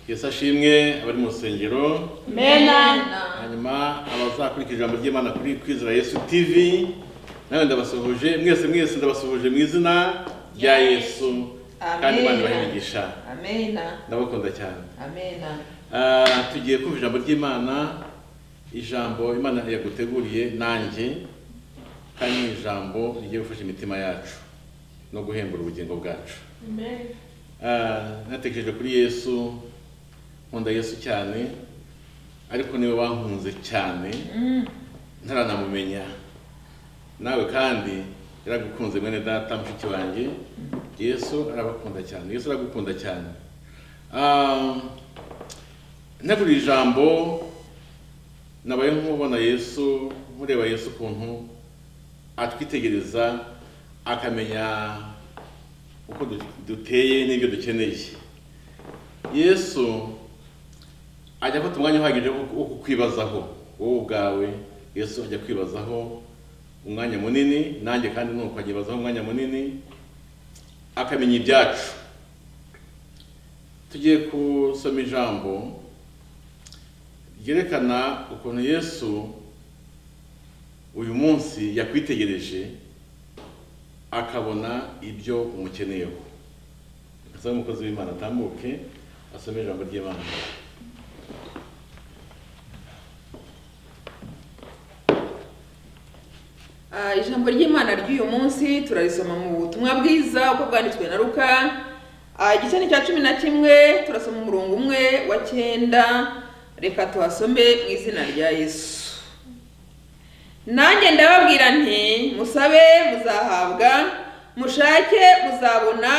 yesu ashimwe abari mu rusengero mena hanyuma abazakurikira ijambo ry'imana kuri kwizera yesu tv nawe ndabasuhuje mwese mwese ndabasuhuje mu izina rya yesu kandi imana ibahigisha amena ndabakunda cyane amena Ah, tugiye kumva ijambo ry'imana ijambo imana yaguteguriye nanjye kandi ni ijambo rigiye gufasha imitima yacu no guhembura ubugingo bwacu Ah, natekereje kuri yesu nkunda yesu cyane ariko niwe wankunze cyane ntaranamumenya nawe kandi yaragukunze mwene data mushiki wanjye yesu arabakunda cyane yesu aragukunda cyane Ah, ntegura ijambo nabaye nk'ubona yesu mureba yesu ukuntu atwitegereza akamenya uko du- duteye n'ibyo dukeneye yesu ajya afata umwanya uhagije wo wo kukwibazaho wowe ubwawe yesu ajya kwibazaho umwanya munini nanjye kandi nuko agibazaho umwanya munini akamenya ibyacu tugiye gusoma ijambo ryerekana ukuntu yesu uyu munsi yakwitegereje akabona ibyo umukeneyeho asaba umukozi w'imana atambuke asome ijambo ry'imana Ah, ijambo ry'imana ry'uyu munsi turarisoma mu butumwa bwiza uko bwanditswe na luka Ah, igice ni cya cumi na kimwe turasoma umurongo umwe wa cyenda reka tuhasome mu izina rya yesu nanjye ndababwira nti musabe muzahabwa mushake muzabona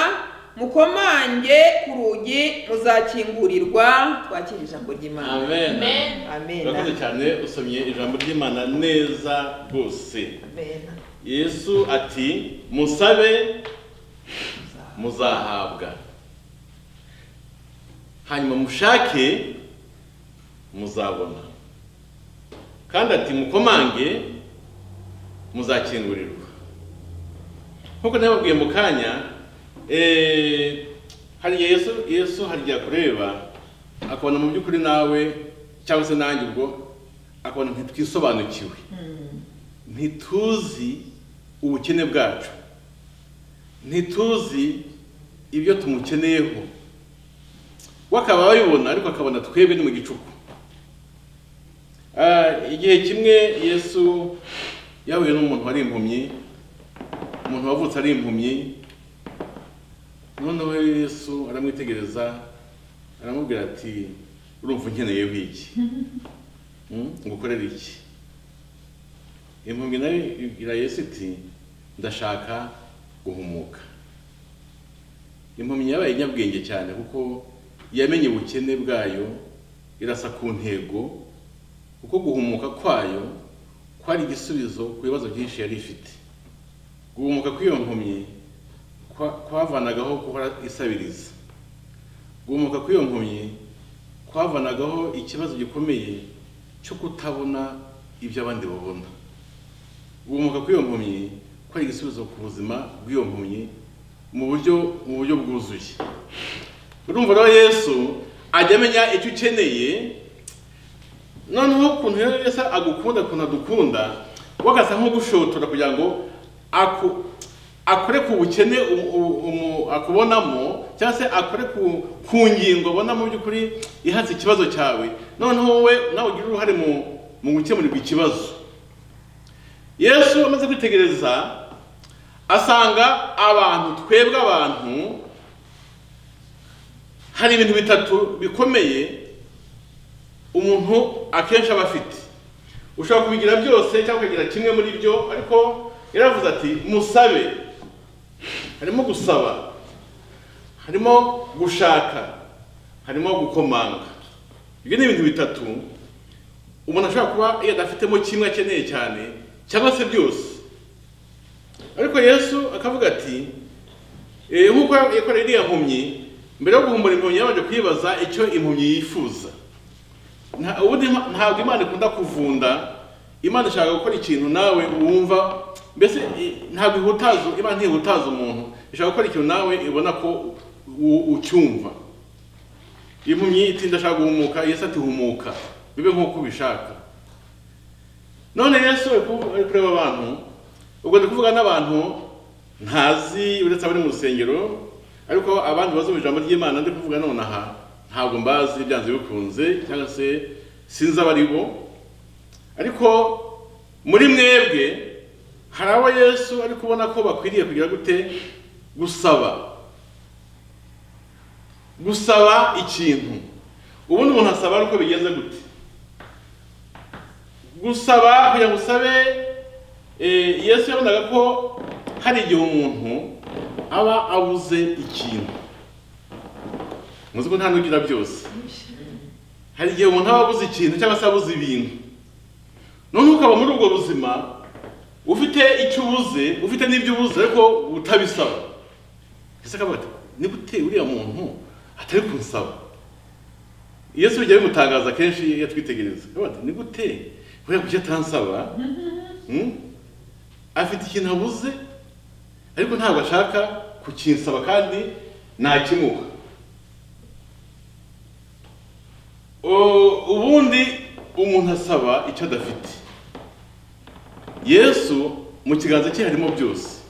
mukomange ku rugi muzakingurirwa twakira ijambo ry'imana amen amen urakoze cyane usomye ijambo ry'imana neza rwose amen yesu ati musabe muzahabwa hanyuma mushake muzabona kandi ati mukomange muzakingurirwa nk'uko nababwiye mu kanya eh, hariya yesu yesu hariya kureba akabona mu by'ukuri nawe cyangwa se nanjye ubwo akabona ntitwisobanukiwe ntituzi ubukene bwacu ntituzi ibyo tumukeneyeho we akaba abibona ariko akabona twebwe ni mu gicuku Ah, igihe kimwe yesu yahuye n'umuntu wari impumyi umuntu wavutse ari impumyi noneho yesu aramwitegereza aramubwira ati urumva unkeneyeho iki Mm? ngukorere iki impumyi nayo ibwira yesu iti ndashaka guhumuka impumyi yabaye nyabwenge cyane kuko yamenye ubukene bwayo irasa ku ntego kuko guhumuka kwayo kwari igisubizo ku bibazo byinshi yari ifite guhumuka kw'iyo mpumyi kwa- kwavanagaho guhora isabiriza guhumuka kw'iyo mpumyi kwavanagaho ikibazo gikomeye cyo kutabona ibyo abandi babona guhumuka kw'iyo mpumyi kwari igisubizo ku buzima bw'iyo mpumyi mu buryo mu buryo bwuzuye urumva rero yesu ajya amenya icyo ukeneye noneho ukuntu rero yesu agukunda ukuntu adukunda we agasa nk'ugushotora kugira ngo aku akore ku bukene u- u- umu- akubonamo cyangwa se akore ku, ku ngingo abonamo by'ukuri ihatse ikibazo cyawe noneho wowe nawe ugire uruhare mu, mu gukemurirwa ikibazo yesu amaze kwitegereza asanga abantu twebwe abantu hari ibintu bitatu bikomeye umuntu akenshi aba afite ushobora kubigira byose cyangwa ukagira kimwe muri byo ariko yaravuze ati musabe harimo gusaba harimo gushaka harimo gukomanga ibyo ni ibintu bitatu umuntu ashobora kuba iyo adafitemo kimwe akeneye cyane cyangwa se byose ariko yesu akavuga ati "Eh, nk'uko yakoreye iriya mpumyi mbere yo guhumbura impumyi yabanje kwibaza icyo impumyi yifuza Nta- ubundi Ima- ntabwo imana ikunda kuvunda imana ishaka gukora ikintu nawe wumva mbese eh, ntabwo ihutaza imana ntihutaza umuntu ishaka gukora ikintu nawe ibona ko u- ucyumva impumyi iti ndashaka guhumuka yesu ati humuka bibe nk'uko ubishaka none yesu ari ku- ari kureba abantu ubwo ndi kuvuga n'abantu ntazi uretse abari mu rusengero ariko abandi bazumva ijambo ry'imana ndi kuvuga none aha ntabwo mbazi byanze bikunze cyangwa se sinzi abari bo ariko muri mwebwe hari abo yesu ari kubona ko bakwiriye kugira gute gusaba gusaba ikintu ubundi umuntu asaba ari uko bigenze gute gusaba kugira ngo usabe eh, yesu yabonaga ko hari igihe umuntu aba abuze ikintu muzi ko nta n'ugira byose hari igihe umuntu aba abuze ikintu cyangwa se abuze ibintu none ukaba muri ubwo buzima ufite icyo ubuze ufite n'ibyo ubuze ariko utabisaba ese akavuga ati ni gute uriya muntu atari kunsaba yesu bijya bimutangaza kenshi iyo atwitegereza akavuga ati ni gute uriya kuki atansaba Hmm? afite ikintu abuze ariko ntabwo ashaka kukinsaba kandi nakimuha O- ubundi umuntu asaba icyo adafite yesu mu kiganza cye harimo byose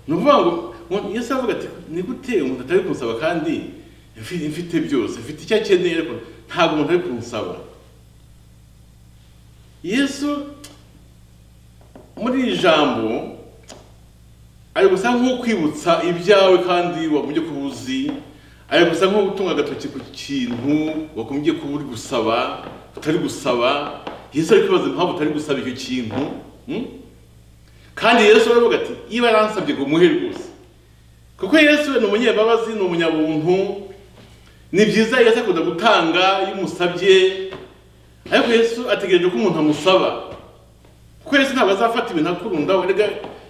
ni ukuvuga ngo ngo yesu aravuga ati ni gute umuntu atari kunsaba kandi mfi- mfite byose mfite icyo akeneye ariko ntabwo umuntu ari kunsaba yesu muri iri jambo ari gusa nk'ukwibutsa ibyawe kandi wagombye kuba uzi ari gusa nko gutunga agatoki ku kintu wagombye kuba uri gusaba utari gusaba yesu ari kwibaza impamvu utari gusaba icyo kintu hmm? kandi yesu aravuga ati niba yaransabye ngo umuhe rwose kuko yesu we ni umunyembabazi ni umunyabuntu ni byiza yesu akunda gutanga iyo umusabye ariko yesu ategereje ko umuntu amusaba kuko yesu ntabwo azafata ibintu akurundaho erega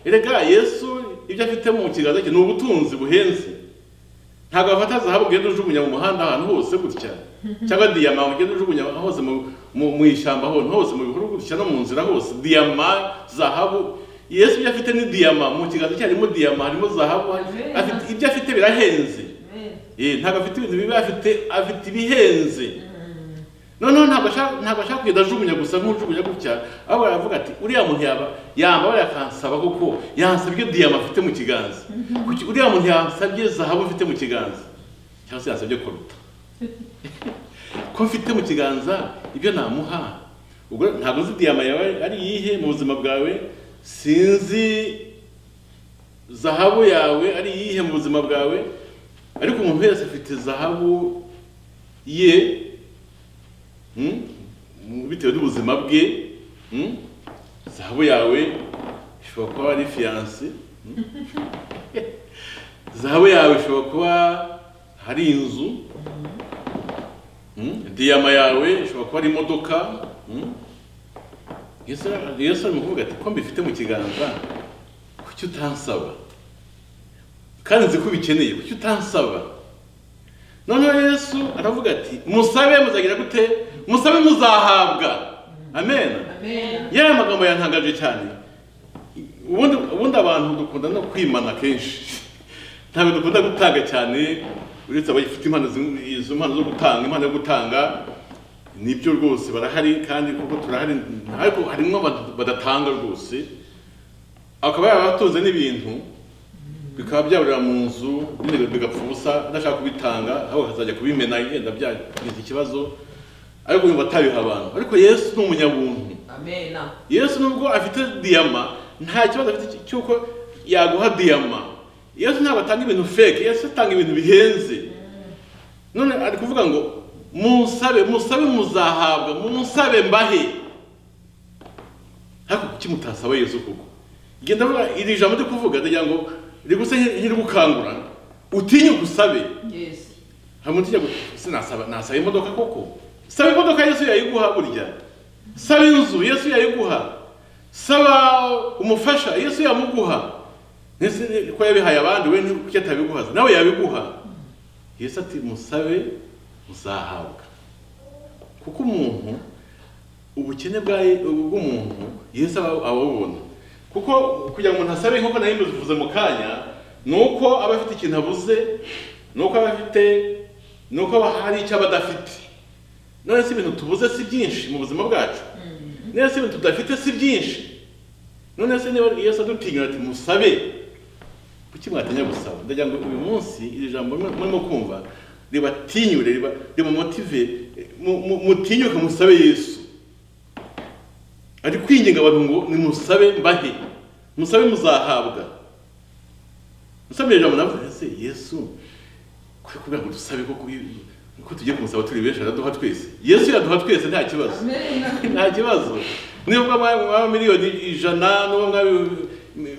erega yesu ibyo afite mu kiganza cye ni ubutunzi buhenze ntabwo afata zahabu ugenda ujugunya mu muhanda ahantu hose gutya cyangwa diyama ugenda ujugunya ahantu hose mu- mu- mu ishyamba ahantu hose mu bihuru gutya no mu nzira hose diyama zahabu yesu ibyo afite ni diyama mu kiganza cye harimo diyama harimo zahabu afite- ibyo afite birahenze Eh, ntabwo afite ibintu bibi afite afite ibihenze noneho ntabwo ashaka ntabwo ashaka kugenda ajugunya gusa nk'ujugunya gutya ahubwo aravuga ati uriya muntu yaba yambara yakansaba kuko yansabye ibyo diyama afite mu kiganza Kuki uriya muntu yansabye zahabu mfite mu kiganza cyangwa se yansabye koruta ko mfite mu kiganza ibyo namuha ubwo ntabwo nzi diyama yawe ari iyihe mu buzima bwawe sinzi zahabu yawe ari iyihe mu buzima bwawe ariko umuntu wese afite zahabu ye hmm, mu- bitewe n'ubuzima bwe hmm, zahabu yawe ishobora kuba ari fiyanse zahabu yawe ishobora kuba hari inzu hmm, diyama yawe ishobora kuba ari imodoka hmm. yesu ara- yesu ari kuvuga ati ko mbifite mu kiganza kuki utansaba kandi nzi ko ubikeneye kuki utansaba noneho yesu aravuga ati musabe muzagira gute musabe muzahabwa amen yaya magambo yantangaje cyane ubundi ubundi abantu dukunda no kwimana kenshi ntabwo dukunda gutanga cyane uretse abafite impano zimwe- izo mpano zo gutanga impano yo gutanga nibyo rwose barahari kandi kuko turahari ariko harimo abad- badatanga rwose akaba yarabatunze n'ibintu bikaba byaburira mu nzu nyine bigapfa ubusa adashaka kubitanga ahubwo akazajya kubimena yenda byagize ikibazo ariko yumva atabiha abantu ariko yesu ni umunyabuntu yesu nubwo afite diyama nta kibazo afite cy'uko yaguha diyama yesu ntabwo atanga ibintu fake yesu atanga ibintu bihenze none ari kuvuga ngo musabe musabe muzahabwa musabe mbahe ariko kuki mutasaba yesu koko genda vuga iri jambo ryo kuvuga ndagira ngo rigusa nk'irigukangura utinyuka usabe hari umuntu ujya ngo sinasaba nasaba imodoka koko saba imodoka yesu yayiguha burya saba inzu yesu yayiguha saba umufasha yesu yamuguha Ese ni- ko yabihaye abandi we ni kuki atabiguha nawe yabiguha yesu ati musabe muzahabwa kuko umuntu ubukene bwa bw'umuntu yesu aba ababona kuko kugira ngo umuntu asabe nk'uko nari mbivuze mu kanya ni uko aba afite ikintu abuze ni uko aba afite ni uko hari icyo aba adafite none se ibintu tubuze si byinshi mu buzima bwacu none se ibintu tudafite si byinshi none se niba iyo se dutinya ati musabe kuki mwatinya gusaba ndagira ngo uyu munsi iri jambo mwe- murimo kumva ribatinyure riba- rimumotive mu- mu- mutinyuke musabe yesu ari kwinginga abantu ngo nimusabe mbahe musabe muzahabwa musabe ijambo navuze ese yesu kwe kugira ngo dusabe ko ko tugiye kumusaba turi benshi araduha twese yesu yaduha twese nta kibazo nta kibazo nubwo mwaba mwaba miliyoni ijana nubwo mwaba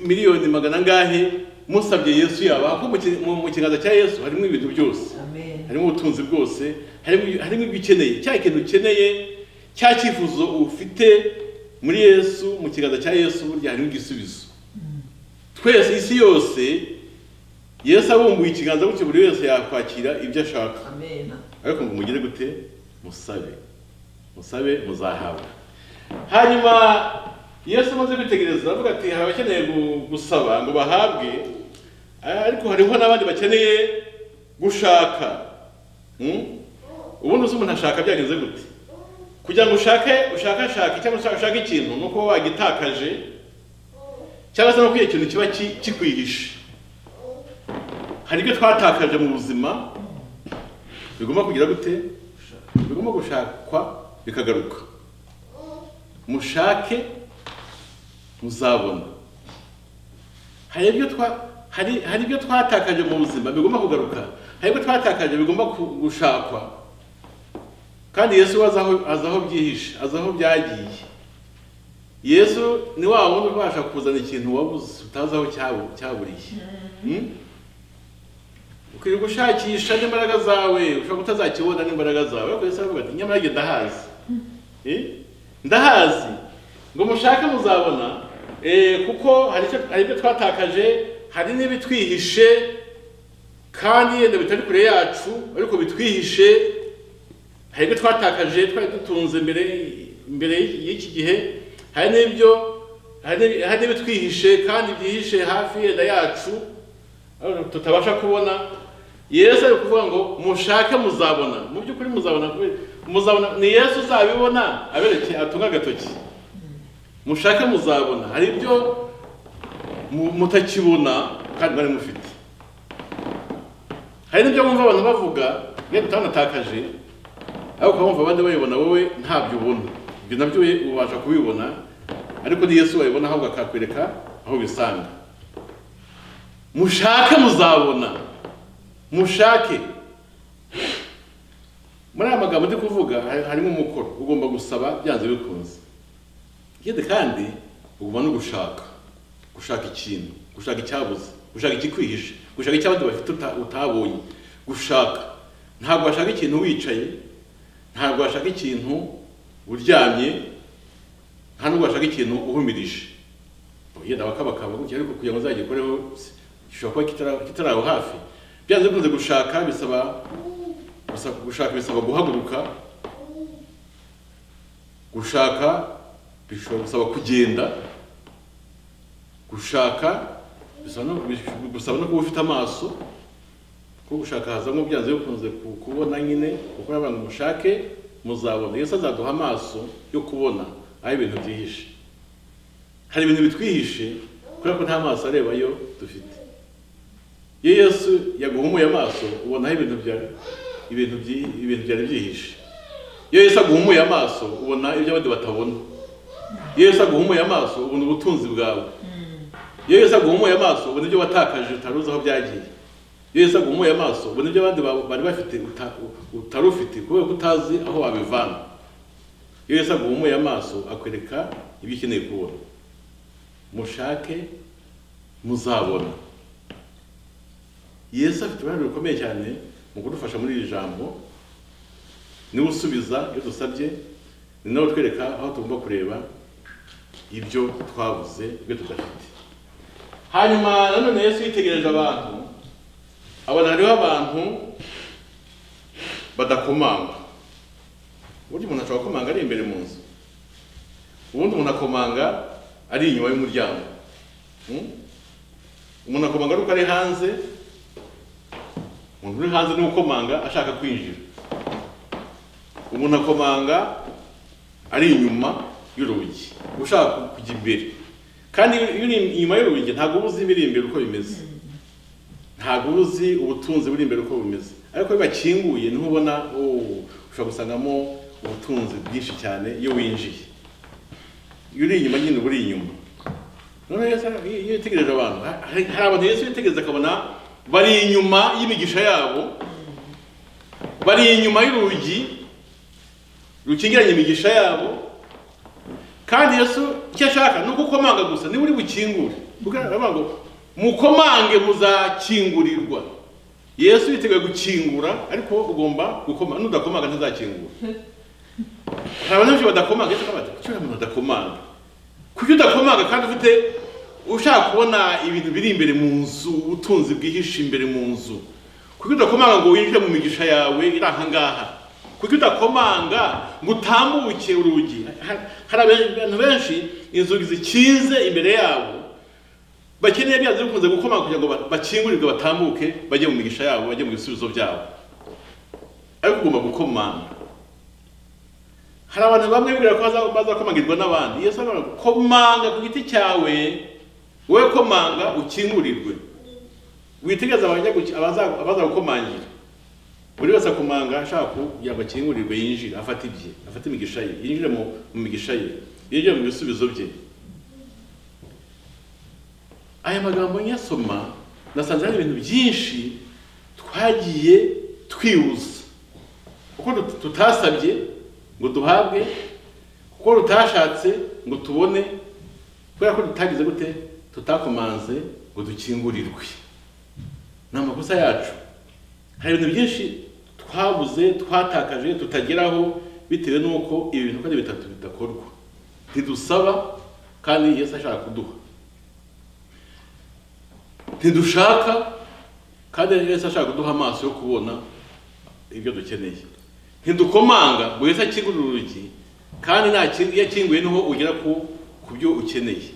miliyoni magana angahe musabye yesu yabaha ko mu ki- mu- mu kiganza cya yesu harimo ibintu byose harimo ubutunzi bwose harimo harimo ibyo ukeneye cya kintu ukeneye cya cyifuzo ufite muri yesu mu kiganza cya yesu burya harimo igisubizo twese isi yose yesu abumbuye ikiganza gutyo buri wese yakwakira ibyo ashaka ariko ngo mugire gute musabe musabe muzahabwa hanyuma yesu amaze kwitegereza aravuga ati hari abakeneye gu- gusaba ngo bahabwe ariko hariho n'abandi bakeneye gushaka Hmm? ubundi uzi umuntu ashaka byagenze gute kugira ngo ushake ushakashake cyangwa ushake ushake ikintu ni uko wagitakaje cyangwa se no kugira ikintu kiba ki- kikwihishe hari ibyo twatakaje mu buzima bigomba kugira gute bigomba gushakwa bikagaruka mushake muzabona hari ibyo twa hari hari ibyo twatakaje mu buzima bigomba kugaruka hari ibyo twatakaje bigomba ku- gushakwa kandi yesu we azi aho- azi aho byihishe azi aho byagiye yesu ni wa wundi ubasha kuzana ikintu wabuze utazi aho cyabu- cyaburiye Hmm? ukirirwa ushakisha n'imbaraga zawe ushobora kutazakibona n'imbaraga zawe ariko yesu aravuga ati nyamara njye ndahazi Eh? ndahazi ngo mushake muzabona eh, kuko hari icyo- hari ibyo twatakaje hari n'ibitwihishe kandi yenda bitari kure yacu ariko bitwihishe hari ibyo twatakaje twari dutunze mbere mbere y'iki gihe hari n'ibyo hari n'ibi- hari n'ibitwihishe kandi byihishe hafi yenda yacu Ariko tutabasha kubona yesu ari kuvuga ngo mushake muzabona mu by'ukuri muzabona kubera- muzabona ni yesu uzabibona abereke atunga agatoki mushake muzabona hari ibyo mu- mutakibona kandi mwari mufite hari n'ibyo wumva abantu bavuga iyo tutanatakaje ariko ukaba wumva abandi bayibona wowe ntabyo ubona ibyo nabyo we ubasha kubibona ariko ni yesu wayibona ahubwo akakwereka aho ubisanga mushake muzabona mushake muri aya magambo ndi kuvuga hari- harimo umukoro ugomba gusaba byanze bikunze ikindi kandi ugomba no gushaka gushaka ikintu gushaka icyabuze gushaka ikikwihishe gushaka icyo abandi bafite uta- utabonye gushaka ntabwo washaka ikintu wicaye ntabwo washaka ikintu uryamye nta nubwo washaka ikintu uhumirije yenda bakabakaba gutya ariko kugira ngo uzagikoreho si- gishobora kuba kitara- kitari aho hafi byanze bikunze gushaka bisaba gusa- gushaka bisaba guhaguruka gushaka bishobora gusaba kugenda gushaka bisaba no- bish- gusaba no kuba ufite amaso kuko gushaka hazamo byanze bikunze ku- kubona nyine kuko abantu mushake muzabona yesu azaduha amaso yo kubona aho ibintu byihishe hari ibintu bitwihishe kubera ko nta maso arebayo dufite iyo yesu yaguhumuye amaso ubonaho ibintu byari ibintu byi- ibintu byari byihishe iyo yesu aguhumuye amaso ubona ibyo abandi batabona iyo yesu aguhumuye amaso ubona ubutunzi bwawe iyo yesu aguhumuye amaso ubona ibyo watakaje utari uzi aho byagiye iyo yesu aguhumuye amaso ubona ibyo abandi ba- bari bafite uta- utari ufite kubera ko utazi aho wabivana iyo yesu aguhumuye amaso akwereka ibyo ukeneye kubona mushake muzabona yesu afite uruhare rukomeye cyane mu kudufasha muri iri jambo niwe usubiza iyo dusabye ni nawe utwereka aho tugomba kureba ibyo twabuze ibyo tudafite hanyuma nanone yesu yitegereje abantu abona hariho abantu badakomanga uburyo umuntu ashobora gukomanga ari imbere mu nzu ubundi umuntu akomanga ari inyuma y'umuryango Hmm? umuntu akomanga ari uko ari hanze umuntu uri hanze ni ukomanga ashaka kwinjira umuntu akomanga ari inyuma y'urugi ushaka kujya imbere kandi iyo uri inyuma y'urugi ntabwo uba uzi ibiri imbere uko bimeze ntabwo uba uzi ubutunzi buri imbere uko bumeze ariko iyo bakinguye niho ubona oh, ushobora gusangamo ubutunzi bwinshi cyane iyo winjiye iyo uri inyuma nyine uba uri inyuma noneho Yesu ara- iyo iyo yitegereje abantu ha- hari hari abantu Yesu yitegereza akabona bari inyuma y'imigisha yabo bari inyuma y'urugi rukingiranye imigisha yabo kandi Yesu icyo ashaka ni ukukomanga gusa niba uri bukingure Kuko aravuga ngo mukomange muzakingurirwa Yesu yiteguye gukingura ariko ugomba gukomanga nudakomanga ntazakingura hari abantu benshi badakomanga Yesu akabaza kuki uriya muntu adakomanga kuki udakomanga kandi ufite ushaka kubona ibintu biri imbere mu nzu ubutunzi bwihishe imbere mu nzu kuki udakomanga ngo winjire mu migisha yawe iri aha ngaha kuki udakomanga ngo utambuke urugi Ha- hari abantu benshi inzugi zikinze imbere yabo bakeneye bya byo bikunze gukomanga kugira ngo ba- bakingurirwe batambuke bajye mu migisha yabo bajye mu bisubizo byabo ariko ugomba gukomanga hari abantu bamwe bibwira ko baza- bazakomangirwa n'abandi yesu aravuga ngo komanga ku giti cyawe wowe komanga ukingurirwe witegereze abajya guki- abaza- abaza gukomangira buri wese akomanga ashaka kugira ngo akingurirwe yinjire afate ibye afate imigisha ye yinjire mu mu migisha ye yinjire mu bisubizo bye aya magambo nyasoma nasanze hari ibintu byinshi twagiye twibuza kuko tut- tutasabye ngo duhabwe kuko tutashatse ngo tubone kubera ko tutagize gute tutakomanze ngo dukingurirwe ni amakosa yacu hari ibintu byinshi twabuze twatakaje tutageraho bitewe n'uko ibi bintu uko ari bitatu bidakorwa ntidusaba kandi yesu ashaka kuduha ntidushaka kandi Yesu ashaka kuduha amaso yo kubona ibyo dukeneye ntidukomanga ngo Yesu akingurire urugi kandi nta kindi- iyo akinguye niho ugera ku ku byo ukeneye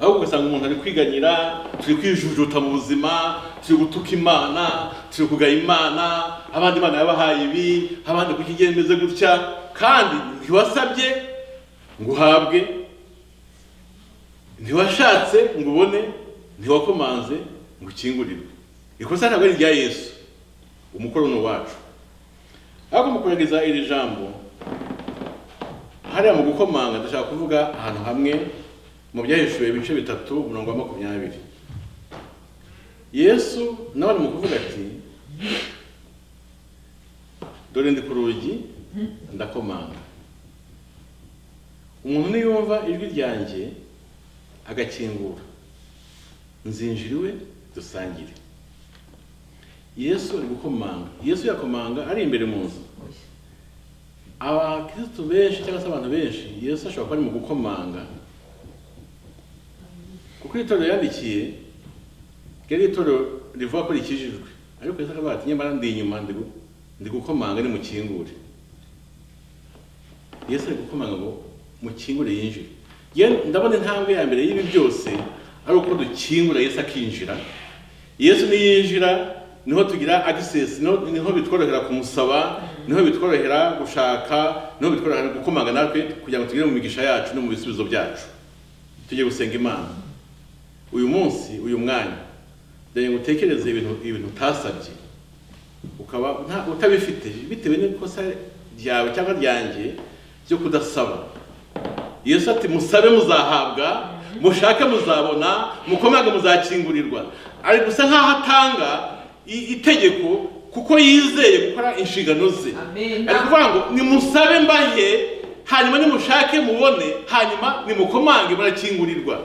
ahubwo ugasanga umuntu ari kwiganyira turi kwijujuta mu buzima turi gutuka imana turi kugaya imana abandi imana yabahaye ibi abandi kuki igihe meze gutya kandi ntiwasabye ngo uhabwe ntiwashatse ngo ubone ntiwakomanze ngo ukingurirwe ikosa ntabwo ari irya yesu umukoro ni uwacu ariko mu kurangiza iri jambo hariya mu gukomanga ndashaka kuvuga ahantu hamwe mu byahishuwe ibice bitatu umurongo wa makumyabiri yesu nawe ari mu kuvuga ati dore ndi ku rugi ndakomanga umuntu niyumva ijwi ryanjye agakingura nzinjira iwe dusangire yesu ari gukomanga yesu yakomanga ari imbere mu nzu abakirisitu benshi cyangwa se abantu benshi yesu ashobora kuba ari mu gukomanga kuko itorero yandikiye ryari itorero rivuga ko rikijijwe ariko yesu akavuga ati nyamara ndi inyuma ndi gu- ndi gukomanga nimukingure yesu ari gukomanga ngo mukingure yinjire Yewe ndabona intambwe ya mbere y'ibi byose ari uko dukingura yesu akinjira yesu niyinjira niho tugira access niho, niho bitworohera kumusaba niho bitworohera gushaka niho bitworohera gukomanga natwe kugira ngo tugere mu migisha yacu no mu bisubizo byacu tujye gusenga imana uyu munsi uyu mwanya ndagira ngo utekereze ibintu ibintu utasabye ukaba nta- utabifite bitewe n'ikosa ryawe cyangwa ryanjye ryo kudasaba yesu ati musabe muzahabwa mushake muzabona mukomage muzakingurirwa ari gusa nk'aho atanga i- itegeko kuko yizeye gukora inshingano ze Amen. ari kuvuga ngo nimusabe mbahe hanyuma nimushake mubone hanyuma nimukomange murakingurirwa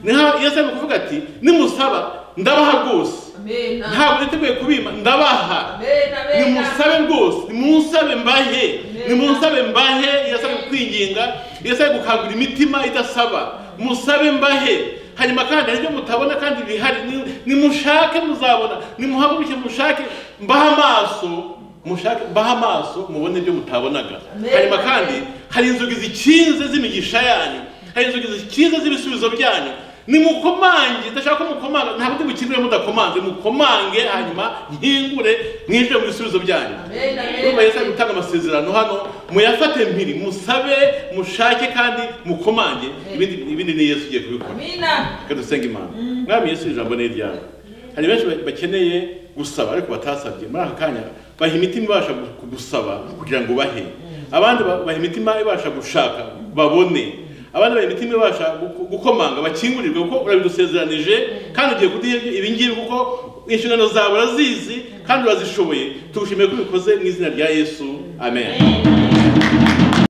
ni nk'aho yesu ari kuvuga ati nimusaba ndabaha rwose Amen. ntabwo niteguye kubima ndabaha Amen, amen. nimusabe rwose nimunsabe mbahe Amen. nimunsabe mbahe iyo asabye kwinginga iyo asabye gukangura imitima idasaba musabe mbahe hanyuma kandi hari ibyo mutabona kandi bihari Ni- nimushake muzabona nimuhaguruke mushake mbahe amaso mushake mbahe amaso mubone ibyo mutabonaga Amen. hanyuma kandi hari inzugi zikinze z'imigisha yanyu hari inzugi zikinze z'ibisubizo byanyu nimukomange ndashaka ko mukomanga nta bundi bukindure mudakomanze mukomange hanyuma nkingure mwinjire mu bisubizo byanyu Amen, amen. ndumva yesu ari gutanga amasezerano hano muyafate mpiri musabe mushake kandi mukomange ibindi ibindi ni yesu ugiye kubikora amina reka dusenge imana mwami yesu ijambo ni iryawe hari benshi ba- bakeneye gusaba ariko batasabye muri aka kanya baha imitima ibasha gu- gusaba kugira ngo bahe abandi ba- baha imitima ibasha gushaka babone abandi baha imitima ibasha gu- gukomanga bakingurirwe kuko urabidusezeranije kandi ugiye kuduha ibi- ibi ngibi kuko inshingano zawe urazizi kandi urazishoboye tugushimiye ko ubikoze mu izina rya yesu amen Amen.